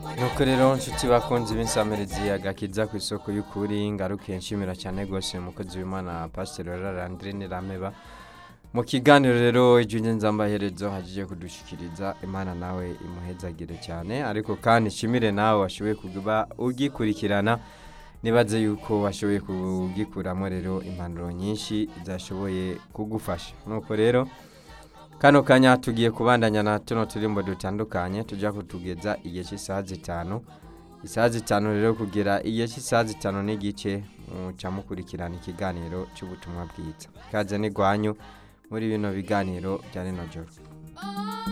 nuko rero nshuti bakunze b'insamerezi agakiza ku isoko y'ukuri ngaruke nshimira cyane rwose umukozi w'imana pasiteri rarandrine rameba mu kiganiro rero ijunye nzambaherezo hagiye kudushikiriza imana nawe imuhezagire cyane ariko kandi nshimire nawe washoboye kuba ugikurikirana nibaze yuko washoboye kugikuramo rero impanuro nyinshi zashoboye kugufasha nuko rero kano kanya tugiye kubandanya na tuno turimbo dutandukanye tujya kutugeza igihe cy'isaha zitanu isaha zitanu rero kugera igihe cy'isaha zitanu n'igice muca mukurikirana ikiganiro cy'ubutumwa bwiza kaze n'igwanyu muri bino biganiro bya rino joro